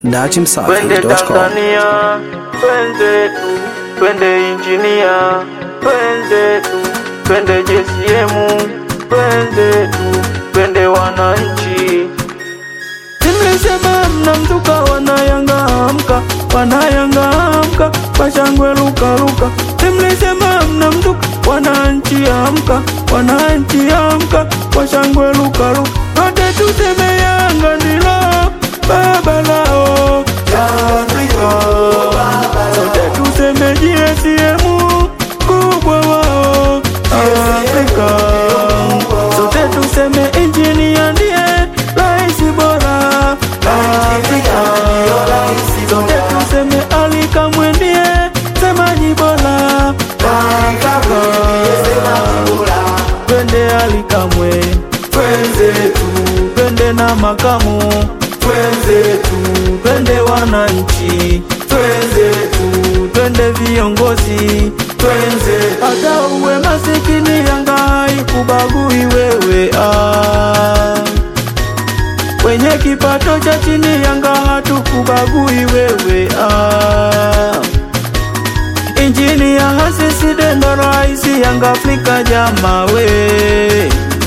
Twende dachimsafi.com. Tanzania, twenzetu, twende injinia, twenzetu, twende JCM, twenzetu, twende wananchi. Simlisema mnamtuka wanayanga amka, wanayanga amka, washangwe luka luka. Simlisema mnamtuka wananchi amka, wananchi amka, washangwe luka luka. Wote tuseme Yanga ndilo baba lao Afrika. Sote tuseme JSM kubwa wao Afrika. Sote tuseme injinia ndiye rais bora Afrika. Sote tuseme Ali Kamwe ndiye semaji bora Afrika. Twende Ali Kamwe, twenzetu, twende na makamu, twenzetu, twende wananchi, twenzetu, twende viongozi, twenzetu. Hata uwe masikini, Yanga haikubagui wewe ah. Wenye kipato cha chini, Yanga hatukubagui wewe ah. Injini ya hasisi dendo raisi Yanga Afrika jama we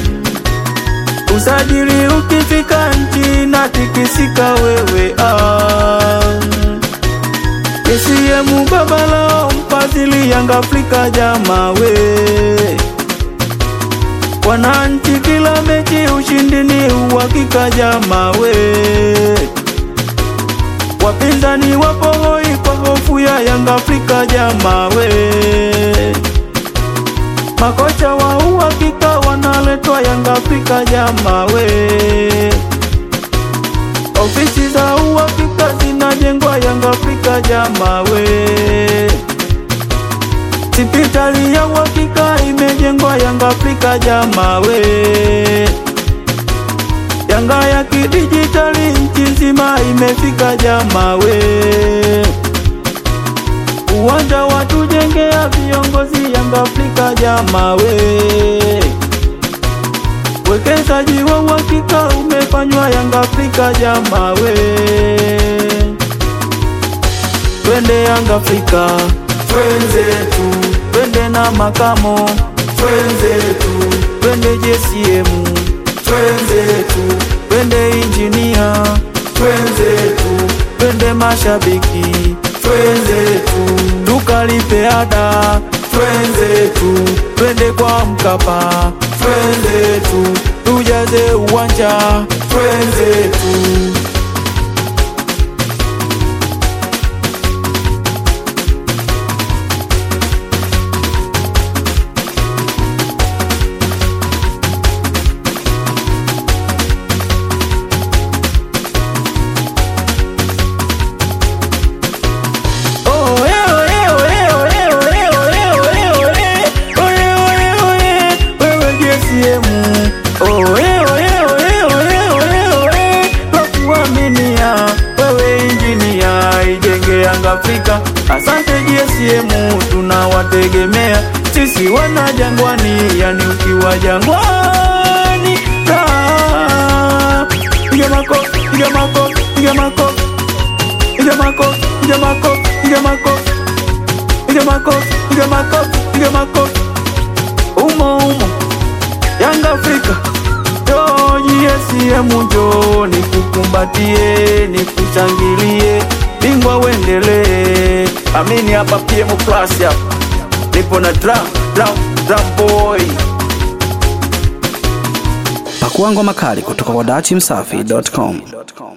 Usajili ukifika nchi na tikisika wewe ah. CCM baba lao mfadhili Yanga Afrika jama we Wananchi kila mechi ushindi ni uhakika jama we Wapinzani wapo hoi kwa hofu ya Yanga Afrika jama we Makocha wa uhakika wanaletwa Yanga Afrika jama we Ofisi za uhakika zinajengwa Yanga Afrika jama we Sipitali ya uhakika imejengwa Yanga Afrika jama we Yanga ya kidijitali nchi nzima imefika jama we Uwanja watujengea viongozi Yanga Afrika jama we Wekezaji wa uhakika umefanywa Yanga Afrika jama we Twende Yanga Afrika twenzetu twende na makamo twenzetu twende JCM twenzetu twende injinia twenzetu twende mashabiki twenzetu tukalipe ada twenzetu twende kwa Mkapa twenzetu tujaze uwanja twenzetu Afrika. Asante GSM, tunawategemea sisi wana jangwani, yani ukiwa jangwani raha. Piga makofi, piga makofi, piga makofi, piga makofi, piga makofi, piga makofi, piga makofi, piga makofi, piga makofi, umo umo, Yanga Afrika yo GSM, njoo nikukumbatie, nikushangilie bingwa uendelee, amini hapa PM Plus hapa nipo na drum, drum, drum boy. Pakua ngoma kali kutoka kwa dachimsafi.com.